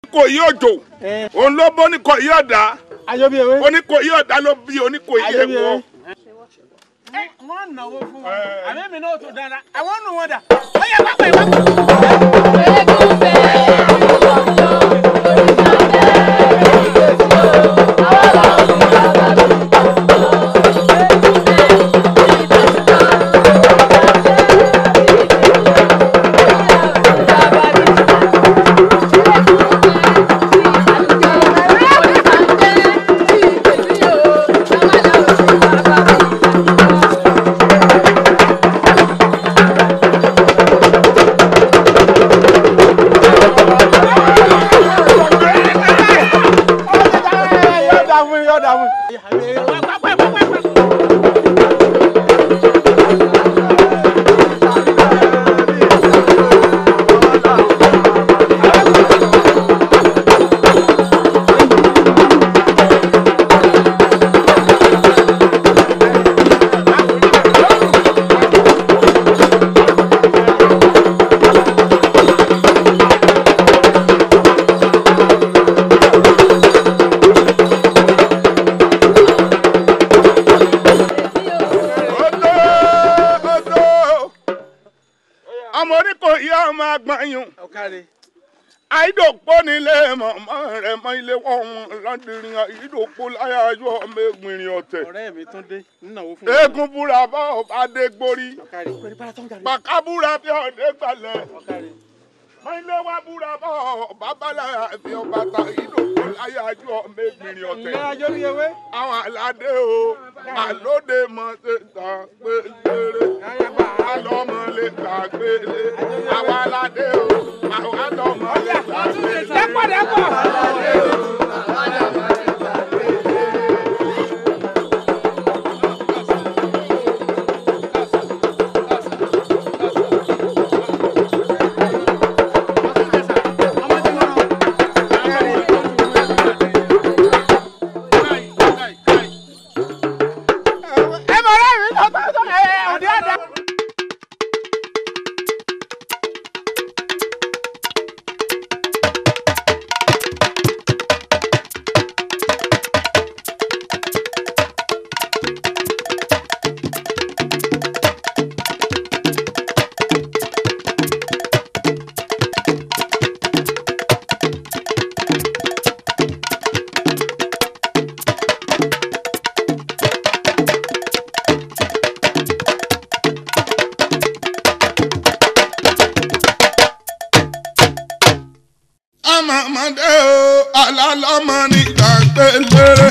kò yí òjò òun ló bó ní kò yí ọ̀dà ayọ́bí ewé. oníkò yí ọ̀dà ló bí oníkò yí ayọ́bí ẹ̀wọ̀. ewé. wọ́n náwó fún wọn àmì mi náà tó dára àwọn nù wọn dà ó yẹ pápá ìwà kù. yóò dà fún yóò dà fún. Odò odò ọmọ oníkò yí ọmọ agbọ̀nyún ọ̀kadì. àìdòpó nílé mọ̀mọ́ rẹ̀ mọ́ ilé wọn lọ́dìrín àìdòpó láyàjọ ọmọ ẹgbìnrin ọ̀tẹ̀. ọ̀rẹ́ mi tún dé nínáwó fún eégún búra bá ọba dé gbórí ọ̀kadì. pẹ̀lú bára tó ń jalè. bàkà búra bí ọdẹ gbalẹ̀ ọ̀kadì. mọ́ ilé wa búra bá ọba bálẹ̀ àbí ọba ta àìdòpó láyàjọ ọmọ ẹgbìnrin ọ̀tẹ̀. ǹlẹ́ ayọ́bí ewé. àwọn aládé o àlóde mọ ṣe tà pé lére alọmọ lè gbà gbélé àwọn aládé o àwọn alọmọ lè gbà gbélé. dẹ́pọ̀ dẹ́pọ̀. ẹ bọ̀ ọ̀rẹ́ mi tó tó tó ẹ ọ̀dí ọ̀dà. ọmọ ọmọdé o alálọ́mọ nígbà gbélére.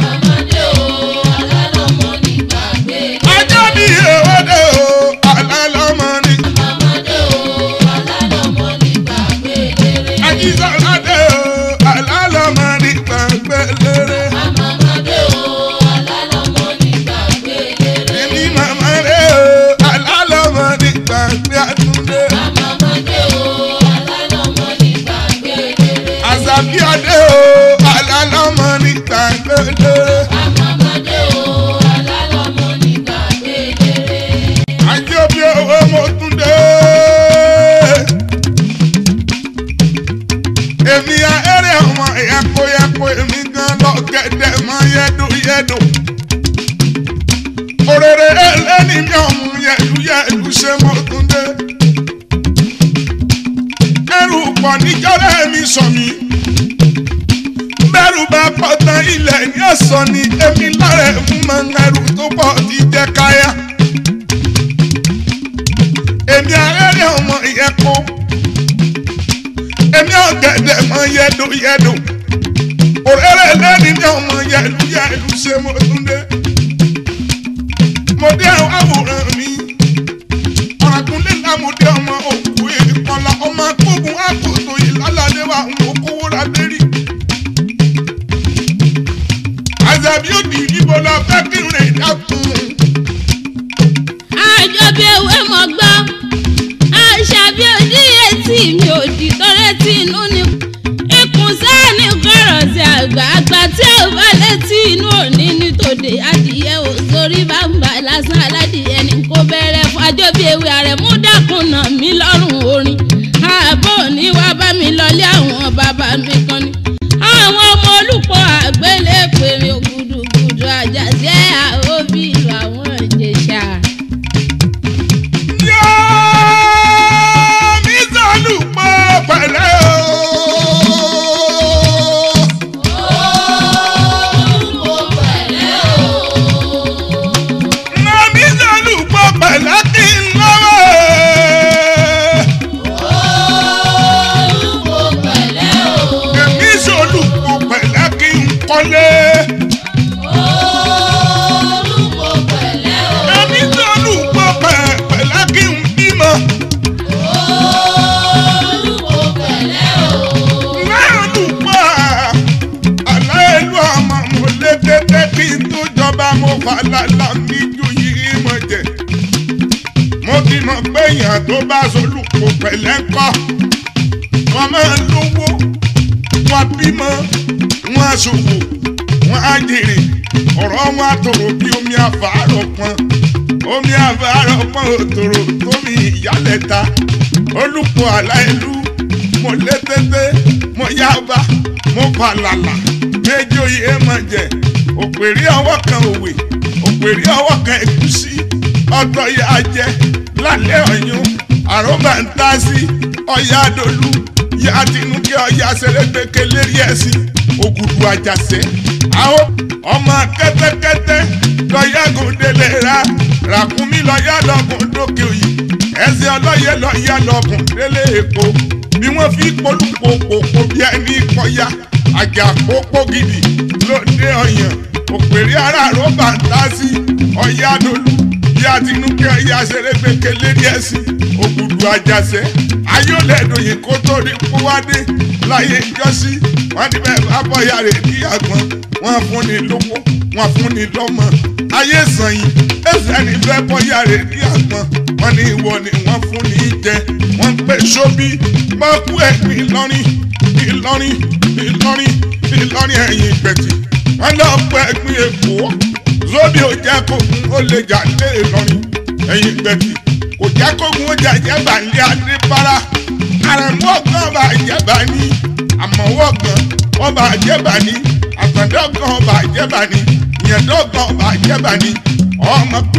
ajá bí ewédé o alálọ́mọ ní. ajísọ́ládé o alálọ́mọ nígbà gbélére. èmi màmá rẹ o alálọ́mọ nígbà gbé àtúndé. àṣàbí adé o alálọ́mọ nígbà gbélére. ajé bí owó mo tún dé. èmi ahẹ́rẹ́ ọmọ ẹ̀yàkóyàkó èmi gan lọ́gẹ̀dẹ̀ mọ́ yẹ́dùyẹ́dù. òrèrè ẹlẹ́ni mi ọ̀mù yẹ̀dùyẹ̀dù ṣe mo tún dé. ẹrù pọ̀ níjọ́rẹ́ mi sọ mi. bẹ́rù bá pọ̀ tán ilẹ̀ ní ọ̀sán ni èmi lára ẹ̀ fún mọ́ ẹrù tó pọ̀ ti jẹ́ káyà èmi arẹ́rẹ́ ọmọ ìyẹ́kó èmi ọ̀gẹ̀dẹ̀ mọ yẹ́dù yẹ́dù òrèrè lẹ́ni ní ọmọ yẹ́dù yẹ́dù ṣe mo tún dé mo dé àwọn àwòrán mi ọ̀ràkúnlé lámúdé ọmọ òkú ìkọlà ọmọ akógun àkóso ìlàládé wa ń kó kówó ra lérí àzàbí òdì ìbò lọ fẹ́ kí n rìn dákun. àjọ bí ewé mọ̀ gbọ́ àṣà bí oníyè tí mi ò di tọ́rẹ́ tí inú ni ikùn sáàni kọ̀rọ̀ sí àgbà àgbà tí ò bá létí inú òní ní tòde adìyẹ ò sórí bàbá lásán aládìyẹ ní kó bẹ̀rẹ̀ fún àjọ bí ewé àrẹ̀mú dákun nà mí lọ́rùn orin ààbò ní wá bá mi lọlé àwọn bàbá mi kan wọlé. olùkọ́ pẹ̀lẹ́ o. ẹni tó lùpọ̀ pẹ̀lẹ́ kí n bímọ. olùkọ́ pẹ̀lẹ́ o. náà lùpọ̀ aláìlú ọmọ mo lé tètè kí n tó jọba mo fà lálá mi ju yìí mọ̀ jẹ́. mo ti mọ̀ pé èèyàn tó bá solùpọ̀ pẹ̀lẹ́ kọ́ wọ́n máa lówó wọ́n bímọ wọ́n aṣòwò wọ́n á jèrè ọ̀rọ̀ wọn àtòrò bí omi àfàárọ̀ pọn omi àfàárọ̀ pọn òtòrò tómi ìyálẹ̀ta olùpọ̀ aláìlú mo lé tètè mo yába mo fàlàlà méjì oyè mọ̀ jẹ òpèrè ọwọ́ kan òwe òpèrè ọwọ́ kan ẹ̀gúsí ọ̀tọ̀ yà jẹ lálẹ́ ọ̀yún àròbà ń tá sí ọ̀yà dolú yà tinúkẹ́ ọ̀yà sẹ̀rẹ̀gbẹ̀kẹ̀ lérí ẹ̀sìn ògùdù àjàsẹ́ àwọn ọmọ kẹ́tẹ́kẹ́tẹ́ lọ́yàgùn délé ra ràkúnmí lọ́yà lọ́gùn dókè òyì ẹsẹ̀ ọlọ́yẹ lọ́yà lọ́gùn délé èkó bí wọ́n fi polúpopò bí ẹni kọyà àjà pópó gidi lóde ọ̀yàn òpèrè ara àròbà ń tá sí ọ̀yà dolú bí àtinúkẹ́ ọ̀yà sẹ̀rẹ̀gbẹ̀kẹ̀ lérí ẹ̀sìn ògùdù àjàsẹ́ ayọ́lẹ̀dọ̀yìn kó tó rí kówádé láyé ìjọsí wọ́n ní bẹ́ẹ̀ bá bọ́yà rẹ̀ ní àgbọn wọ́n fún ni lówó wọ́n fún ni lọ́mọ ayé sànyìn ẹsẹ̀ ní bẹ́ẹ̀ bọ́yà rẹ̀ ní àgbọn wọ́n ní ìwọ ni wọ́n fún ni jẹ wọ́n ń pè sóbí mọ́kú ẹ̀gbìn Ìlọrin Ìlọrin Ìlọrin Ìlọrin ẹ̀yìn ìgbẹ̀tì wọ́n lọ pẹ́ ẹ̀gbìn Èkó zóbi ò jẹ́ kókun ó lè jà lé Ìlọrin ẹ̀yìn ìgbẹ̀tì kò jẹ́ kókun ó jẹ́ jẹ́bà ní adébára àrẹ̀mú ọ̀gbọ́n ọba àjẹbà ní àmọ̀wọ́ ọ̀gbọ́n ọba àjẹbà ní àtàndá ọ̀gbọ́n ọba àjẹbà ní ìyẹ̀dọ́ ọ̀gbọ́n ọba àjẹbà ní ọmọ pé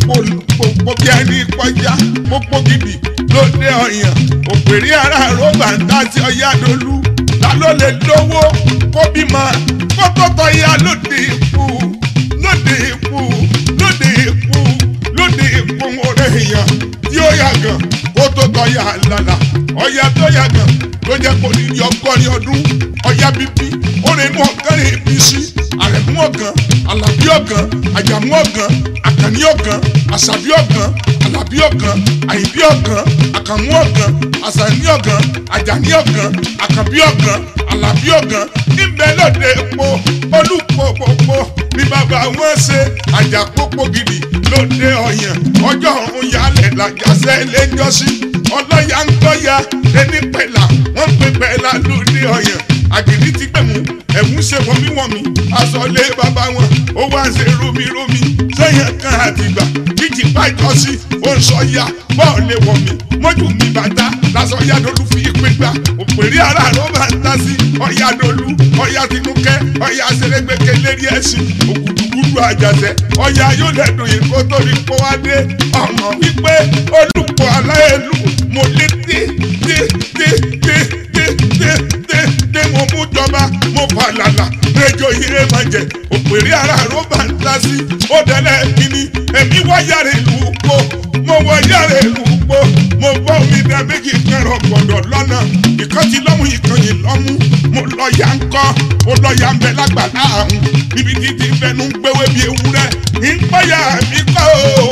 olùpòpò bí ẹni kọjá pópó gidi lóde ọ̀yàn òpèrè ara rọ́bà ń dá sí ọ̀yá dolú ta ló lè lówó kó bímọ kó tó tọ́ ya lóde ikú lóde ikú lóde ikú lóde ikú orí èèyàn tí ó yàgàn kó tó tọ́ ya lálà ọ̀yà tó yàgàn ló jẹ́ kó ní ọgọ́rin ọdún ọ̀yà bíbí ó lè mú ọ̀gọ́rin ibi sí àrẹ̀mú ọ̀gàn àlàbí ọ̀gàn àjàmú ọ̀gàn àkànní ọ̀gàn àṣàbí ọ̀gàn àlàbí ọ̀gàn àyìnbí ọ̀gàn àkànmú ọ̀gàn àṣàní ọ̀gàn àjàní ọ̀gàn àkànbí ọ̀gàn àlàbí ọ̀gàn níbẹ̀ lóde epo olùpòpòpò ní bàbá wọn ṣe àjàpòpò gidi lóde ọ̀yàn ọjọ́ ọ̀run yálẹ̀ làjàṣẹ́ lẹ́jọ́sí ọlọ́yà ń gbọ́yà ẹni pẹ̀lá wọ́n ń pè pẹ̀lá lóde ọ̀yàn àgìrì ti gbẹ̀mú ẹ̀mú ṣe wọ́míwọ́mí aṣọlé bàbá wọn ó wá ń ṣe rómírómí sẹ́yìn kan àtìgbà jíjì bájọ́ sí ó ń sọ ya bọ́ọ̀lù wọ̀mí mọ́jú mi bàtà lásán yádolú fi ìpè gbà òpèrè ara ló máa ń ta sí ọ̀yádolú ọ̀yá tinúkẹ́ ọ̀yá sẹ́lẹ̀gbẹ̀kẹ́ lérí ẹ̀sìn òkùtùkùtù àjàṣẹ́ ọ̀yá yóò lẹ́dùn yìí kó tó ní kó wá dé ọmọ wípé olùkọ́ aláìlú mo lé dé dé dé dé dé dé dé dé mo mú jọba mo fà làlà rẹjọ ire máa jẹ òpèrè ara ló bá ń ta sí ó dẹ́lẹ̀ kíní èmi wáyà rẹ̀ lù ú pọ̀ mo wáyà rẹ̀ lù ú pọ̀ mo bọ́ omi dá méjì kẹrọ gbọ̀dọ̀ lọ́nà ìkan ti lọ́mú ìkan yìí lọ́mú mo lọ ya ń kọ́ ó lọ ya ń bẹ lágbàlá àrùn níbi títí fẹnu ń gbéwé bíi ewúrẹ́ ìpáyà mi kọ́ o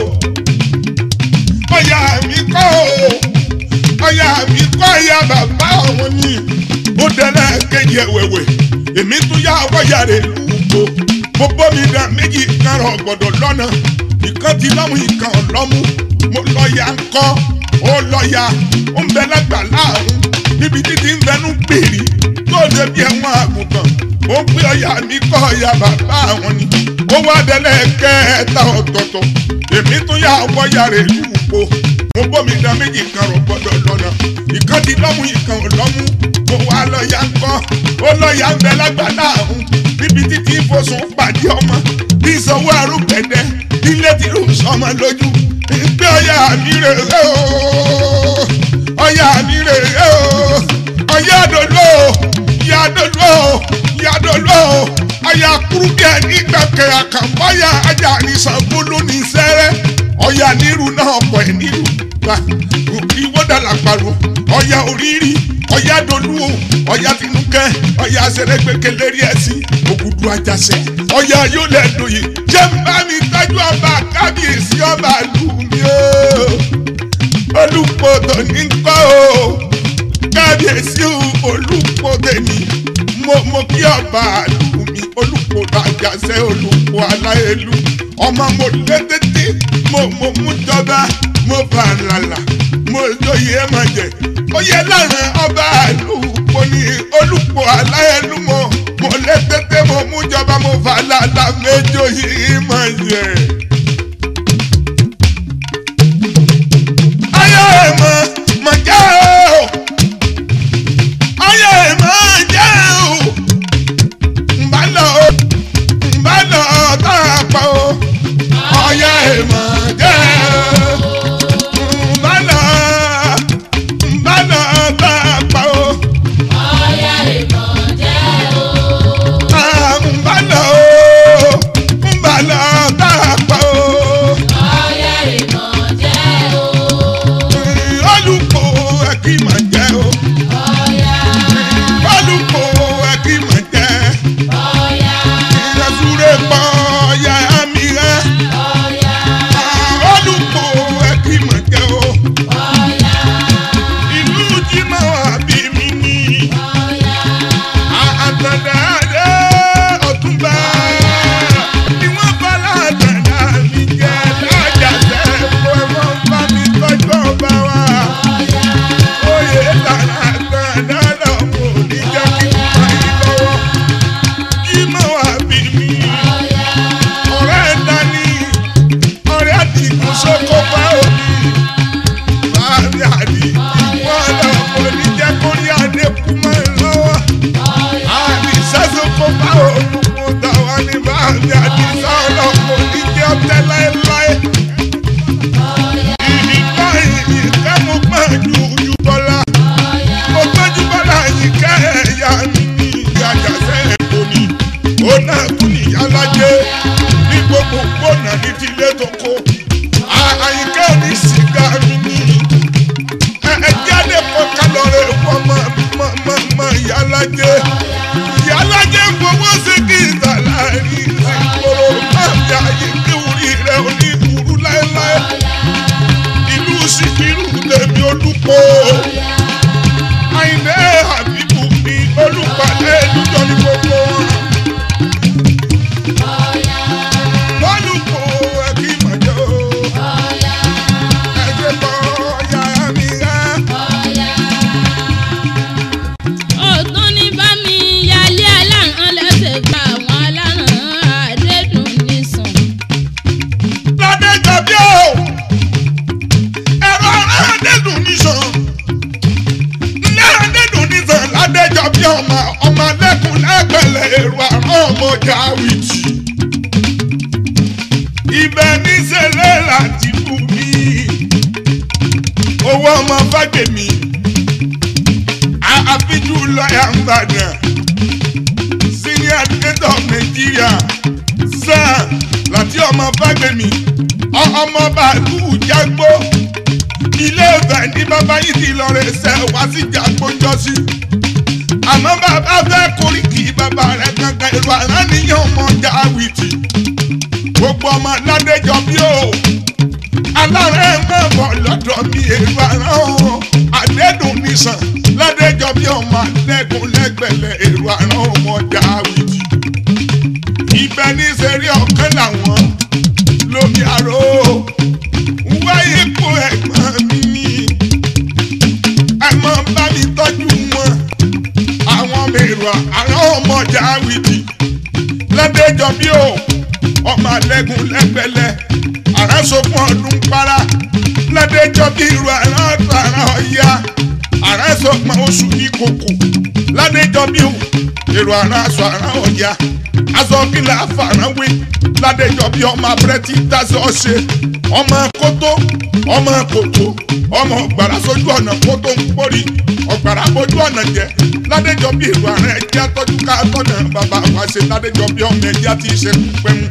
ọ̀yà mi kọ́ o ọ̀yà mi kọ́ ọ̀yà bàbá ọ̀hún ni ó dẹ́lẹ̀ kejì ẹ̀wẹ̀wẹ̀ èmi tún yá wáyà rẹ̀ lùkọ́ mo bọ́ mi dá méjì kẹrọ gbọ̀dọ̀ lọ́nà ìkan ti lọ́mú ìkan ọ̀lọ́mú mo lọ ya ń kọ́ ó lọ ya ó ń bẹ lágbàlá ọ̀hún níbi títí ń fẹnu gbèrè tó débi ẹ̀wọ̀n àgùntàn ó ń pè ọ̀yà mi kọ́ ọ̀yà bàbá àwọn ni ó wá délé kẹta ọ̀tọ̀ọ̀tọ̀ èmi tún yà wọ́yà rẹ̀ lùpọ̀ mo bómi dá méjì kan rọ̀ gbọ́dọ̀ lọ́nà ìkan ti lọ́mú ìkan ò lọ́mú mo wá lọ́ọ̀yà ń kọ́ ó lọ́ọ̀yà ń bẹ lágbàlá ọ̀hún níbi títí ìfosùn pàdé ọmọ bí ìsanwó arúgbẹ̀dẹ ilé tí ló ń sọmọ lójú ìgbé ọ̀yà mi rè é o ọ̀yà mi rè é o ọ̀yà dòdò ìyá dòdò ìyá dòdò ọ̀yà kúrúkẹ́ nígbàkẹ́ àkànbọ́yà ajá ní Ṣàngó lónìí sẹ́rẹ́ ọ̀yà nírú náà pọ̀ ẹ̀ nírú ọba ìwọ́dà làpàrọ̀ ọ̀yà òrìrì ọ̀yà dolúwo ọ̀yà tinúkẹ́ ọ̀yà sẹ̀rẹ̀gbẹ̀kẹ̀ lérí ẹ̀sìn ògùdù àjàṣẹ́ ọ̀yà yóò lẹ̀ dòye jẹ́ ń bá mi tọ́jú ọba kábíyèsí ọba lù mí o olùpọ̀tò ní kọ́ o kábíyèsí olùpọ̀tò ní mo mo kí ọba lù mí olùpọ̀tò àjàṣẹ́ olùpọ̀ aláyélú ọmọ mo lé tètè mo mo mú jọba mo bá lálà mo lóye ẹ máa jẹ oyè lára ọba olùpọ̀ ní olùpọ̀ aláyélú mo mo lé tètè mo mú jọba mo bá lálà méjò yìí máa jẹ. ayé mọ mọ jẹ́ o ayé mọ jẹ́ o nbà lọ nbà lọ tá a pa o ayé mọ jẹ́ o nbà lọ nbà lọ tá a pa o ah, nbà lọ o nbà lọ tá a pa o. olùkọ́ ẹ̀kí mà jẹ́ o olùkọ́ ẹ̀kí mà jẹ́ ìrẹsùrẹ́ pọ̀ ya mi rẹ̀ olùkọ́ ẹ̀kí mà jẹ́ o ìlú jimá wà bí mi ní àtàdá adé ọ̀túnba ni wọ́n bá látàdá mi jẹ́ lájà sẹ́ẹ̀kọ́ ẹ̀ wọ́n bá mi tọ́jú ọba wa oyè lára àtàdá lọ́wọ́ ní jẹ́ kí n bá yín lọ́wọ́ jimá wà bí mi ọ̀rẹ́ dání ọ̀rẹ́ àdìgún sóko bá òbí báàbí àdìgún wọn lọ́wọ́ ní jẹ́ kó ní adékun mọ́ ẹ lọ́wọ́ àdìsá sóko bá olùkọ́ tàwa ní báàbí àdìsá ọlọ́pọ̀ ní jẹ́ ọ̀tẹ́ láéláé ìdìbò ìyíká mo gbọ́n ju ju bọ́lá mo tọ́jú bọ́lá yíká ẹ̀yà mi ní ìyàjàsẹ́ èkó ni ó náà tún níyàlájẹ́ ní gbogbo gbọ́nà ní tilé tó kó àyíká ní sìgá mi ní ẹ̀ẹ́dí àdèpọ̀ kálọ̀rẹ̀ wọ́n mọ̀ mọ̀ mọ̀ mọ̀ ìyàlájẹ́ ìyàlájẹ́ fowó sí kí ìtàlá rí ìsìnkúrò máa bí ayé kí orí rẹ̀ ò ní burú láéláé ìlú síkírù tèmi olùkọ́ àyìnbẹ́ àbíkú ní olùpàdé lùjọ́ ní gbogbo wọn. olùkọ́ ẹ̀kí mọ̀jọ́ ẹ̀jẹ̀ bọ̀ yàrá mi rá. ọ̀tún ní bá mi yálé aláràn lẹ́sẹ̀ gba àwọn aláràn àdédùn nìsàn. ládẹ́jọ́ bí o ẹ̀rọ aládẹ́dùn nìṣàn ilé aládẹ́dùn nìṣàn ládẹ́jọ́ bí ọmọ ọmọ lẹ́kùn lẹ́gbẹ̀lẹ̀ èrò àrùn ọmọ jáwìtì ibẹ̀ níṣẹ́lẹ̀ láti bù mí owó ọmọ fàgbèmí àfijù lọ́yà ń bàdàn senior state of Nigeria sáà láti ọmọ fàgbèmí ọmọ bàálù jágbó ilé ìfẹ́ ní bàbá yìí ti lọ rẹ̀ ṣẹ̀ wá sí jágbó jọ́sí àmọ́ bàbá fẹ́ koríki bàbá rẹ̀ kankan èrò àránìyàn ọmọ jáwìtì gbogbo ọmọ ládẹjọ bí o alárẹ̀ máa bọ̀ lọ́dọ̀ mi èrò àrán o àdẹ́dùn nìsàn ládẹjọ bí ọmọ alẹ́gùn lẹ́gbẹ̀lẹ̀ èrò àrán ọmọ jáwìtì ibẹ̀ ní sẹ́rí ọ̀kan làwọn lómi àrò wáyé kó ẹ̀gbọ́n mi ní ẹ̀mọ́ bá mi tọ́jú wọn àwọn mèrò àwọn ọmọ jáwìtì ládẹjọ bí o ọmọ alẹ́gùn lẹ́gbẹ̀lẹ́ àrẹ́sọ̀kún ọdún para ládẹjọ bí irú àrà ọ̀ya àrẹ́sọ̀kún oṣù ní kòkò ládẹjọ bí o èrò àrà aṣọ àrà ọ̀ya aṣọ kìlà àfàràwé ládẹjọ bí ọmọ abẹ́rẹ́tì dáṣọ ṣe ọmọ kótó ọmọ kòtó ọmọ ọgbàrá sójú ọ̀nà kótó ń pórí ọgbàrá bójú ọ̀nà jẹ ládẹjọ bí èrò àrà ẹjẹ tọ́jú ká tọ́nà bàbá wa ṣe ládẹjọ bí ọmọ ẹjẹ ti ṣe pẹ́mú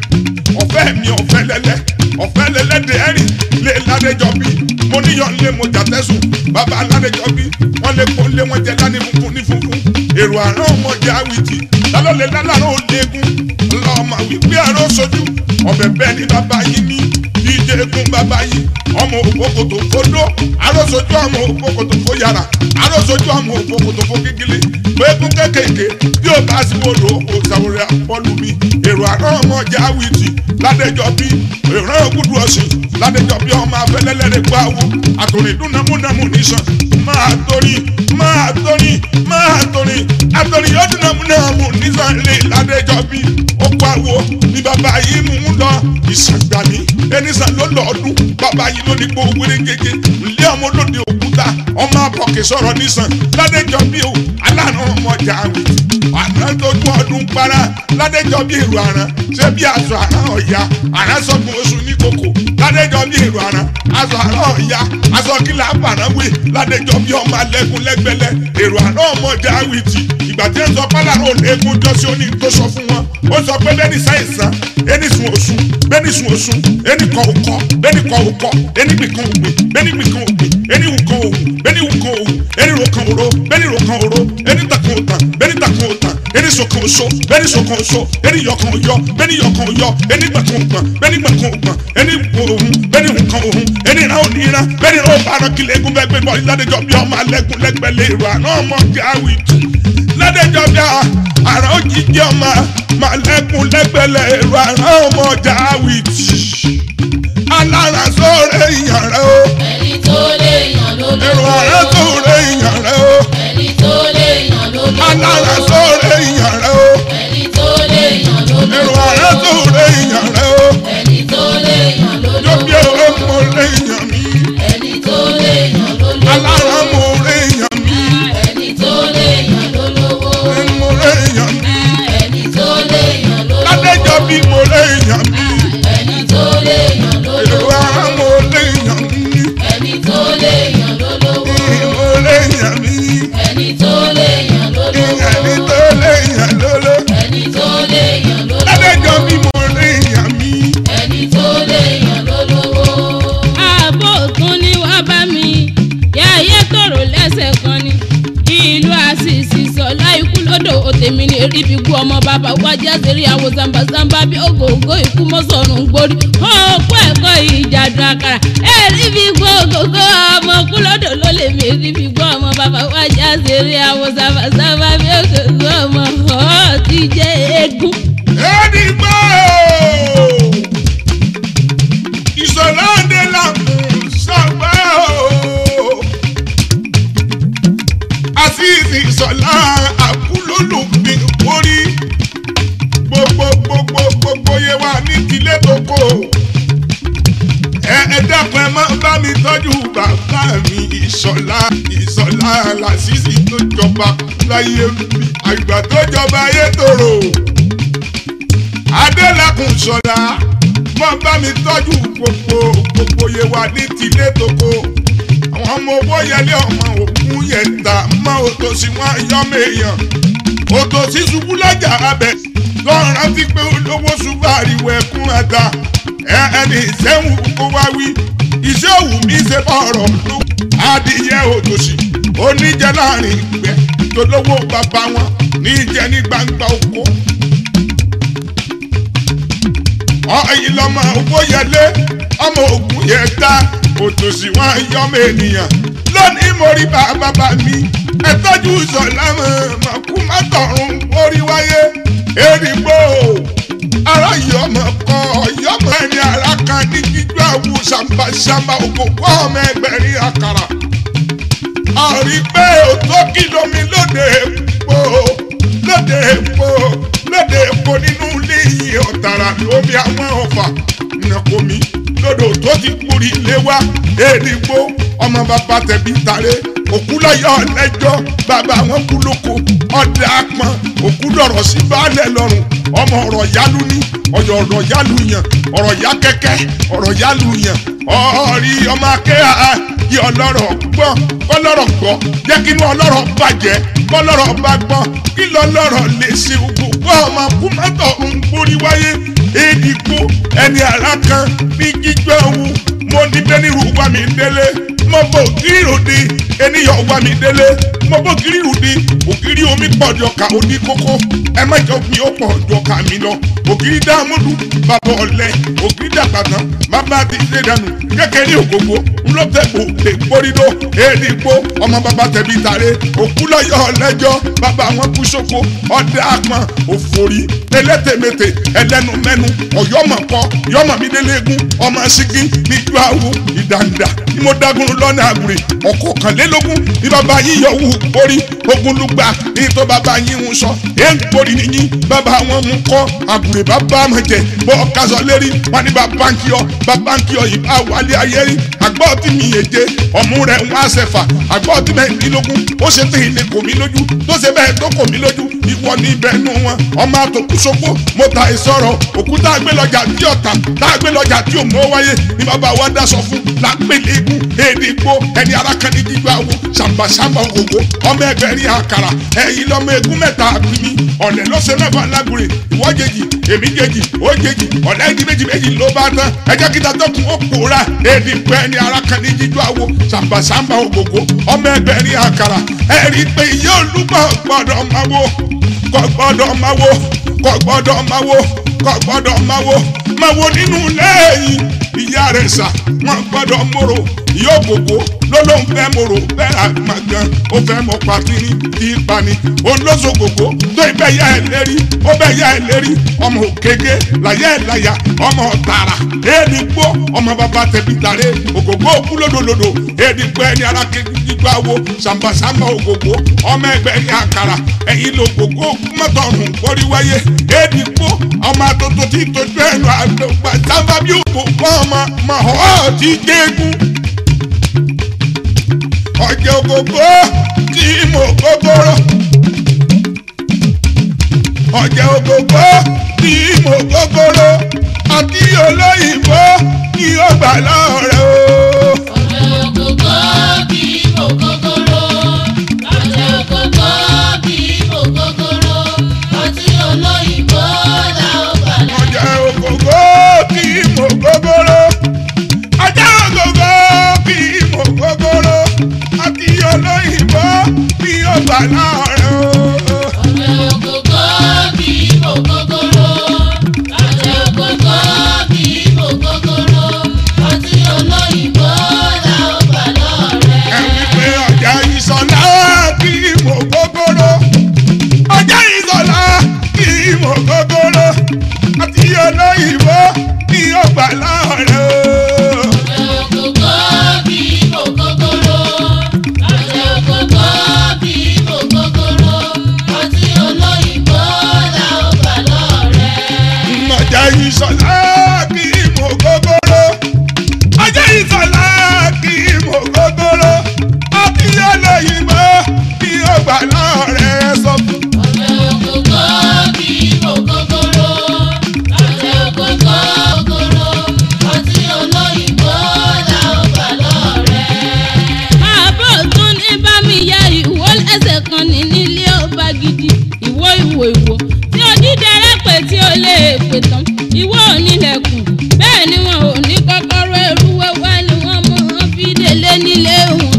ọ̀fẹ́ mi ọ̀fẹ́ lẹ́lẹ́ ọ̀fẹ́ lẹ́lẹ́dẹ̀ ẹ̀rì lé ládẹjọ́ bí mo níyàn lé mo jà tẹ́sùn bàbá ládẹjọ́ bí wọ́n lé kó lé wọ́n jẹ lání funfun ní funfun èrò àrán ọmọ jẹ àwìtì lálọ́lẹ̀ lálàrán ò léegun lọ́mọ wípé àrán sojú ọbẹ̀ bẹ́ẹ̀ ni bàbá yín ní díje egun bàbá yín ọmọ òfókòtò fodó arósojú ọmọ òfókòtò fó yàrá arósojú ọmọ òfókòtò fó kíkílé gbẹ́gun kékèké bí ó bá sí wòlò òsàwòrán àpọ́lù mi èrò àrán ọmọ jẹ àwìtì ládẹjọ́ bí èrò ògùdù ọ̀sìn ládẹjọ́ bí ọmọ afẹ́lẹ́lẹ́rẹ́ gbáwó àtòrìn dúnàmúnàmú nìṣàn máa torí máa torí máa torí àtòrìn yóò dúnàmúnàmú nìṣàn lè ládẹjọ́ bí ó gbáwó ní bàbá yìí mú un lọ ìṣàgbàní ẹnìṣàn ló lọ ọdún bàbá yìí ló ní kó wéré gègé ilé ọmọ olóde òkúta ọmọ àbọ̀kẹ́ sọ̀rọ̀ nìṣàn ládẹjọ́ bí o aláàánú ọmọ jà àwìtì àná tójú ọdún para ládẹjọ́ bí èrò àrán ṣé bí aṣọ àrán ọ̀ya àrán sọ̀gbọ̀n oṣù ní kòkò ládẹjọ́ bí èrò àrán aṣọ àrán ọ̀ya aṣọ kílà àbàránwé ládẹjọ́ bí ọmọ alẹ́kùn lẹ́gbẹ̀lẹ́ èrò àrán ọmọ jà àwìtì ìgbà tí ń sọ pálárò lẹ́kùn jọ́sí ó ní tó sọ fún wọn ó sọ pé bẹ́ẹ̀ni sáìsàn ẹni sùn òsùn bẹ́ẹ̀ni sùn òsùn ẹni kọ òkọ bẹ́ẹ̀ni kọ òkọ ẹni gbìkan ògbìn bẹ́ẹ̀ni gbìkan ògbìn ẹni wùkan òwù bẹ́ẹ̀ni wùkan òwù ẹni ròkan òro bẹ́ẹ̀ni ròkan òro ẹni takàn òtàn bẹ́ẹ̀ni takàn òtàn ẹni sọkàn òso bẹ́ẹ̀ni sọkàn òso ẹni yọkàn òyọ bẹ́ẹ̀ni yọkàn òyọ ẹni gbàkan ògbọ̀n bẹ́ẹ̀ni gbàkan ògbọ̀n ẹni òhun bẹ́ẹ̀ni òhun òhun ẹni ìran òní ìran bẹ́ẹ̀ni ìran òbá aran kílẹ̀ egun bẹ́ẹ̀ gbé bọ́ ìlàdẹjọ́ bí ọmọ alẹ́kùn lẹ́gbẹ̀lẹ́ ìrọ̀ àná ọmọ gáwì tù ládẹjọ́ bí àrà òjijì ọmọ màlẹ́kùn lẹ́gbẹ̀lẹ́ ìrọ̀ àná ọmọ gáwì tù alára sóore ìyàn rẹ o ẹni tó lè yàn ló èrò àrà sóore ìyàn rẹ o ẹni tó lè yàn ló alára sóore ìyàn rẹ o ẹni tó lè yàn ló èrò àrà sóore ìyàn rẹ o ẹni tó lè yàn ló lóbi èrò mo lè yàn mí ẹni tó lè yàn ló alára mo lè yàn mí ẹni tó lè yàn ló lówó mo lè yàn mí ẹni tó lè yàn ló ládẹjọ́ bí mo lè yàn mí ẹni tó lè yàn ló èrò àrà mo lè yàn mí ẹni tó lè yàn ló lówó mo lè yàn mí ẹni tó lè yàn ló ẹni lówó tó lè yàn lóló ẹni tó lè yàn ló ládẹjọ́ lówó bí mo lè yàn mí ẹni tó lè yàn ló lówó. ààbò tún ní wá bá mi yáyé tòrò lẹ́sẹ̀ kan ni ìlú àṣìṣì sọ̀lá ikú lódò òtèmi ní erí bí kú ọmọ bàbá wájà sẹ́rí àwọn zambazamba bí ògògó ikú mọ́sọ̀rùn gbórí òkú ẹ̀kọ́ ìjàdùn àkàrà erí bí kú ògògó ọmọ kú lódò ló lè mi erí bí kú ọmọ bàbá wájà sẹ́rí àwọn zambazamba bí ògògó ọmọ ọ̀ ti jẹ́ eégún. Ẹ̀dìgbò ìṣọ̀lá òde làmú sọ̀gbà o. Àṣìṣì ìṣọ̀lá àkúlólùbí orí gbogbo gbogbo gbogbo yẹ wà ní tilé tó kò. Ẹ ẹ dákun ẹ máa bá mi tọ́jú bàbá mi ìṣọ̀lá ìṣọ̀lá làṣìṣì tó jọba láyé mi àgbà tó jọba ayé tòrò adélakùn sọ̀la wọ́n bá mi tọ́jú gbogbo gbogbo yẹ wà ní tilé toko àwọn ọmọ owó yẹlé ọmọ òkun yẹn ta mọ òtòsí wọn yọmọ èèyàn òtòsí ṣubú lọ́jà abẹ lọ́run rántí pé olówó ṣubú àríwọ̀ ẹ̀kún àga ẹ ẹni ìṣẹ́hùn kó wá wí iṣẹ́ òwú mi ṣe bọ̀ ọ̀rọ̀ ló adìyẹ òtòsí oníjẹ láàrin ìgbẹ́ tolówó bàbá wọn níjẹ ní gbangba oko ọ̀yin lọ́mọ owó yẹlé ọmọ ogun yẹn ta òtòṣì wọn yọmọ ènìyàn lónìí mo rí bàbá bá mi ẹ tọ́jú sọ̀lá mọ̀kú má tọ̀run orí wáyé èrìgbò ara yọmọ kọ yọmọ ẹni ara kan ní jíjọ àwù ṣàmbàṣàmbà òkòkò ọmọ ẹgbẹ̀rin àkàrà ọ̀rí pé òtó kìlómi lóde èpo lóde èpo lóde èpo nínú ilé yìí ọ̀tàrà lómi àwọn ọ̀fà nàkómi lódò tó ti kúri lé wá èdìgbò ọmọ bàbá tẹ̀bí tàré òkú lọ́yọ̀ lẹ́jọ́ bàbá wọn kú lóko ọ̀dà apọn òkú lọ̀rọ̀ sí baálẹ̀ lọ́rùn ọmọ ọ̀rọ̀ yálù ní ọ̀yọ̀ ọ̀rọ̀ yálù yàn ọ̀rọ̀ yá kẹ́kẹ́ ọ̀rọ̀ yálù yàn ọ̀rí ọmọ akẹ́hà yí ọlọ́rọ̀ gbọ́n kọ́lọ́rọ̀ gbọ́ jẹ́ kí inú ọlọ́rọ̀ bàjẹ́ kọ́lọ́rọ̀ bá gbọ́n kí lọ́lọ́rọ̀ lè ṣe gbogbo ọmọ kúmọ́tọ̀ ń borí wáyé èdìgbò ẹni ara kan ní jíjọ ewu mo ní bẹ́nìrù wá mi délé mo bò ògiri òde ènìyàn wá mi délé mo bò ògiri òde ògiri omi pọ̀ di ọkà òní kókó ẹ má jọ mi ó pọ̀ di ọkà mi lọ ògiri dààmúdù bàbá ọ̀lẹ ògiri dàgbàtàn bàbá ti ṣe dànù kékeré ògógó ńlọtẹ̀kọ̀ lè gbórídó èdìgbò ọmọ bàbá tẹ̀bí tàré òkú lọ́yọ̀ ọ̀lẹ́jọ́ bàbá wọn kú sóko ọ̀dẹ àpọ̀n òfòrí elétèmétè ẹlẹ́nu mẹ́nu ọ̀yọ́mọ̀kọ yọ́mọ̀mídélégún ọmọ sígí níjú àwò ìdàǹdà ni mo dágun lọ́nà àgùrè ọkọ̀ kànlélógún ní bàbá yín yọ wù borí ogun lùgbà ní tó bàbá yín ń sọ ẹ̀ ń borí nìyí bàbá wọn mú kọ́ àgùrè bàbá mọ̀ jẹ́ bọ́ kásọ̀ lérí wọn ní bàbá ń kí ọ bàbá ń kí ọ ìbá wálé ayé rí àgbọ̀ tí mi yé jẹ ọmú rẹ̀ ń wá sẹ̀fà àgbọ̀ tí mẹ́rìndínlógún ó ṣe tí ilé kò mí lójú tó ṣe bẹ́ẹ̀ tó kò mí lójú ìwọ ní ibẹ̀ nù wọn ọmọ àtòkù sopó mo ta ìsọ̀rọ̀ òkúta àgbélọ́jà tí ọ̀tà tá àgbélọ́jà tí ò mọ́ wáyé ní bàbá wa dáṣọ fún lápẹ́lẹ́ egun èdè gbó ẹni arákanní jíjọ àwo ṣàmbàṣàmbà ògògó ọmọ ẹgbẹ̀rin àkàrà ẹ̀yin lọ́mọ egun mẹ́ta àbímí ọ̀lẹ́ lọ́sẹ̀ mẹ́fà lágùrè ìwọ́ jèjì èmi jèjì ó jèjì ọ̀lẹ́ ìdí méjì méjì ló bá tán ẹjẹ́ kíta tọkùn ó pòórá èdè gbó ẹni arákanní jíjọ àwo ṣàmbàṣàmbà ògògó ọmọ ẹgbẹ̀rin àkàrà ẹ̀rí pé iye olúgbọ̀ gbọ́dọ̀ máa wo kò gbọ́dọ̀ máa wo kò gbọ́dọ̀ máa wo kò gbọ́dọ̀ máa wo máa wo nínú lẹ́yìn ìyá rẹ̀ sà wọ́n gbọ́dọ̀ mòrò yóò gbogbo ló ló ń fẹ́ mòrò bẹ́ẹ̀ àgbàgàn ó fẹ́ mọ pàtínì tí í pani òun ló so gbogbo tó ibẹ̀ yá ẹ lérí ó bẹ̀ yá ẹ lérí ọmọ òkèké láyé ẹ láyà ọmọ tààrà èèdì gbó ọmọ bàbá tẹ̀bí tàré ògògbó òkú lódòlódò èèdì gbó ẹni ara gbígbá wo sàmbàsàmbà ògògbó ọmọ ẹgbẹ́ ní àkàrà ẹ̀yìn ló gbogbo mọ́tọ̀ọ̀rùn kórí wáyé èèdì gbó ọmọ àtòtò tí tójú ẹnu àgbà sábà bí òkú kọ́ ọmọ màhọ́ ti dégún ọjọ́ ògògbó tí mo gbogbooro ọjọ́ ògògbó tí mo gbogbooro àti olóyìnbó ní ọgbà lọ́rẹ̀ o. ọ̀rẹ́ ògógó bí mo gógóró ọ̀rẹ́ ògógó bí mo gógóró ọtí olóyìnbó là ó gbà lọ. ọjà ògògó kí mo gbogbooro ọjà ògògó kí mo gbogbooro àti olóyìnbó ní ọgbà lọ́rẹ̀ o. ọ̀rẹ́ ògógó bí mo gógóró ọ̀rẹ́ ògógó bí mo gógóró ọtí olóyìnbó là ó gbà lọ́rẹ́. ẹ wípé ọjà ìsọlá kí mo gbogbooro ọjà ìsọlá kí mo gbogbooro àti olóyìnbó ní ọgbà lọ́rẹ̀ o. ọ̀rẹ́ ògógó bí mo gógóró ọ̀rẹ́ ògógó bí mo gógóró ọtí olóyìnbó là ó gbà lọ́rẹ́. ọjà ìsọlá kí mo gbogbooro ọjà ìsọlá kí mo gbogbooro àti olóyìnbó ní ọgbà lọ́rẹ̀ sọ fún. ọ̀rẹ́ ògógó bí mo gógóró ọ̀rẹ́ ògógó gógóró ọtí olóyìnbó là ó gbà lọ́rẹ́. àbọ̀ tún ní bá mi ya ìwó lẹ́sẹ̀ kan ní nílé ọba gidi ìwó ìwò ìwò tí onídẹrẹ́ pè tí ó lè pè tán ìwó onílẹ̀kùn bẹ́ẹ̀ ni wọn ò ní kọ́kọ́rọ́ ẹrú wẹ́wẹ́ ni wọ́n mọ̀ ọ́n fi délé nílé wọn.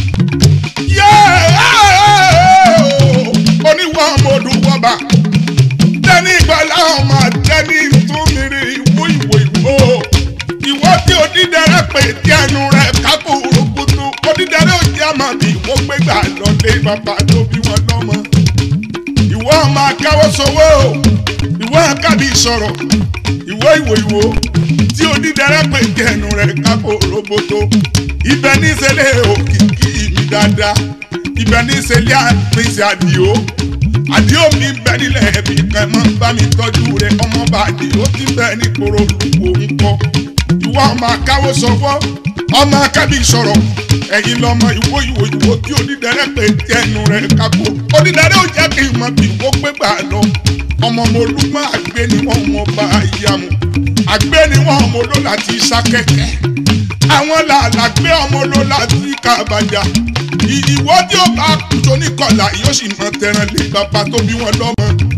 oníwà mọ̀dù wọ́ba tẹ́ni ìgbàlá ọmọ tẹ́ni túnmìrì ìwú ìwò ìwò ìwọ tí onídẹrẹ́ pè tí ẹnu rẹ̀ kápò òrùkùtù onídẹrẹ́ òjì àmà bí ìwọ gbégbà lọlé bàbá tó bí wọn lọ́mọ ìwọ ọmọ akáwọ́ sowó ìwọ akábí sọ̀rọ̀ ìwọ ìwò ìwò tí onídẹrẹ́ pè tí ẹnu rẹ̀ kápò òrùkùtù ibẹ̀ ní sẹ́lẹ̀ òkìkí mi dáadáa ibẹ̀ ní sẹ́lẹ̀ àpèsè àdìo àdìo mi bẹ nílẹ̀ ẹ̀mí kan mọ́ bá mi tọ́jú rẹ̀ ọmọ bá àdìo ti bẹ ní koro olùkó ń kọ́ ìwọ ọmọ akáwọ́ sọ́wọ́ ọmọ akábí sọ̀rọ̀ ẹ̀yin lọ́mọ ìwọ ìwò ìwò tí onídẹ̀rẹ́ pé tí ẹnu rẹ̀ kápò onídẹ̀rẹ́ ò jẹ́ kí n mọ bí ìwọ gbé gbà lọ ọmọ mo lúmọ àgbẹ̀ ni wọ́n mọ bá ìyá mu àgbẹ̀ ni wọ́n mọ ló láti sá kẹ̀kẹ́ àwọn làlàgbé ọmọ ló láti kàbàjá ìwọ tí ó bá tó ní kọlà yóò sì mọ tẹran lé bàbá tó bí wọn lọ́mọ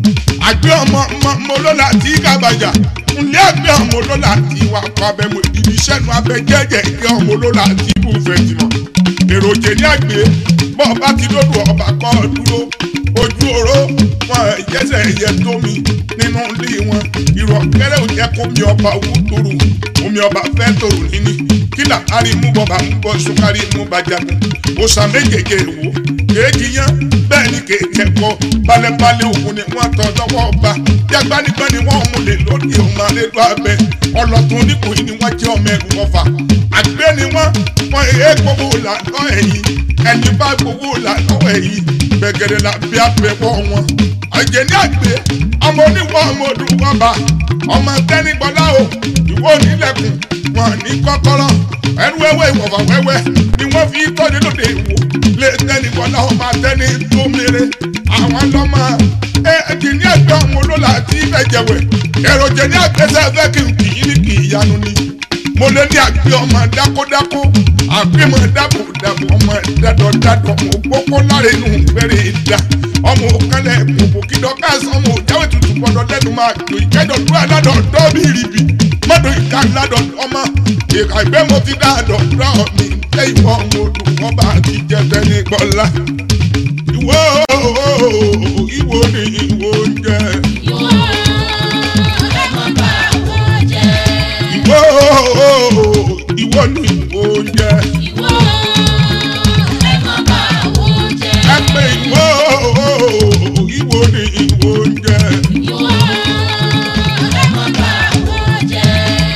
àgbẹ̀ ọmọ ọmọ ọmọ olóla tí kábàjà ńlẹ́ àgbẹ̀ ọmọ olóla tí wà kọ́ abẹ́mu ìdí sẹ́nu abẹ jẹ́jẹ́ ìgbẹ́ ọmọ olóla tí kò fẹ́ tìmọ̀ èròjè ní àgbẹ̀ bọ́ ọba ti lódò ọba kọ́ ọ dúró ojú oró wọn jẹ́sẹ̀ ẹ̀yẹ tómi nínú ilé wọn ìrọ̀kẹ́rẹ́ ò jẹ́ kó mi ọba owó tòrò omi ọba fẹ́ tòrò níní kílà kárí mú bọba mú bọ sukari mú bàjàgùn òòsàn méjèèjì wò kéèjì yán bẹ́ẹ̀ ni kéèjì ẹ̀kọ́ balẹ̀balẹ̀ òkun ni wọ́n tọ́ lọ́wọ́ ọba yàgbánigbá ni wọ́n mú lè lórí ọmọ àlejò abẹ ọlọ́tún oníkòyí ni wọ́n jẹ́ ọmọ ẹ̀rù ọfà àgbẹ̀ ni wọ́n wọ́n èé gbowó là lọ́ ẹ̀yìn ẹni bá gbowó là lọ́wọ́ ẹ̀yìn gbẹ̀gẹ̀dẹ̀ la bí abẹ́wọ́ wọn àjẹ́ ní àgbẹ̀ ọmọ oníwọ̀ ọmọ olùwọ́ba ọmọ tẹ́nigbọ́lá o ìwọ onílẹ̀kùn wọn ní kọ́kọ́rọ́ ẹnu wẹ́wẹ́ ìwọ̀fà wẹ́wẹ́ ni wọ́n fi tọ́jú lóde ìwò lè tẹ́nigbọ́lá ọmọ atẹ́ni tó mèrè àwọn lọ́mọ ẹ kì ní ẹgbẹ́ ọmọ olóla tí ibẹ̀ jẹ̀wẹ̀ èròjẹ ní àgbẹ̀sẹ̀ fẹ́ kí n kì í ní kì í yanu ni mo lé ní àgbẹ̀ ọmọ dákódákó àgbẹ̀ mọ̀ dábò dábò ọmọ dádọ̀ dádọ̀ ọmọ gbókó láre inú bẹ̀rẹ̀ ìdá ọmọ òkànlẹ̀ gbogbo kídọ̀ káàsán ọmọ òjáwé tutù gbọdọ̀ lẹ́nu máa gbò ìkẹ́dọ̀ dúró aládọ̀ dọ́ọ̀bì rìbì mọ́tò ìka aládọ̀ ọmọ ìka ìgbẹ́ mo ti dáadọ̀ dọ́ mi lé ìwọ ọmọ odò wọn bá ti jẹ tẹ́ni gbọ́lá. ìwọ ìwọ ni ìwọ oúnjẹ. Ìwọ ẹ má bà wọ́n jẹ́. ìwọ ìwọ ni ìwọ oúnjẹ. Ìwọ ẹ má bà wọ́n jẹ́. ẹ pé ìwọ ìwọ ni ìwọ oúnjẹ. Ìwọ ẹ má bà wọ́n jẹ́.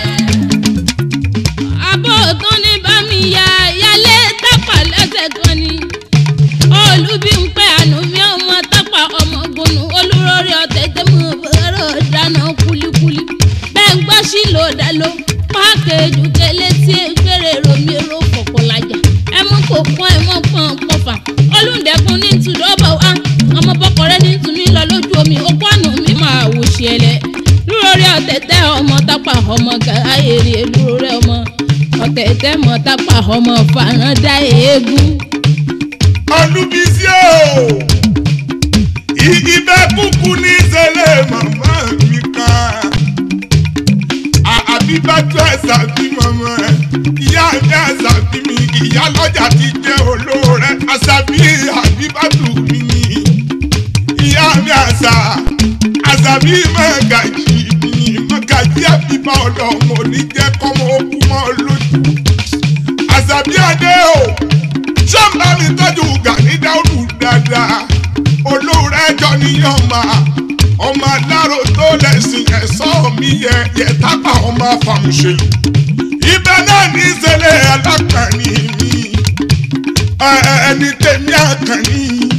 àbọ̀ tán ní bámi ya yálé tápà lẹ́sẹ̀ kan ni olùbí ń pẹ́ àánú mi ọmọ tápà ọmọ gbónú olúrórí ọ̀tẹ̀ tẹ́ mú bọ́rọ̀ dáná kúlíkúlí bẹ́ẹ̀ ń gbọ́ sí ló dá ló pákéjù kẹlẹ́ tí gbére romi ro fọ̀pọ̀ lajà ẹ mú kó pọ́n ẹ mọ́ pọ́n pọ́fà olùdẹ́kun ní tùdọ́bọ̀ wá ọmọ bọ́kọ̀rẹ́ ní tùmí lọ lójú omi okó àná mi máa wò ṣe ẹlẹ́ lúrórí ọ̀tẹ̀ tẹ́ ọmọ tápà ọmọ gàáyèrè lúrórí ọmọ ọ̀tẹ̀tẹ̀ mọ̀ tápà ọmọ fàràǹdà eégún. olùbísí o ìgbẹ́ kúkú ní ìṣẹ̀lẹ̀ màmá mi kan àbíbátú ẹ̀sà bí màmá ẹ̀ ìyá mi ẹ̀sà bí mi ìyá lọ́jà ti jẹ́ olóore àṣàbí àbíbátú mi ni ìyá mi àṣà àṣàbí mọ̀gàjì mi mọ̀gàjì àbíbá ọlọ́mọ oníjẹ́ kọ́mọ okú mọ́ lójú àṣàbí adé o sọ́mbà mi tọ́jú gani dáúdù dáadáa olóore ẹjọ́ níyàn máa ọmọ aláró tó lẹ́sìn ẹ̀sọ́ mi yẹ yẹ tápà ọmọ afàmùṣèlú ibẹ̀ náà ní ìṣẹ̀lẹ̀ alákànní mi Ẹ- ẹ- ẹni tẹ̀mí àkànní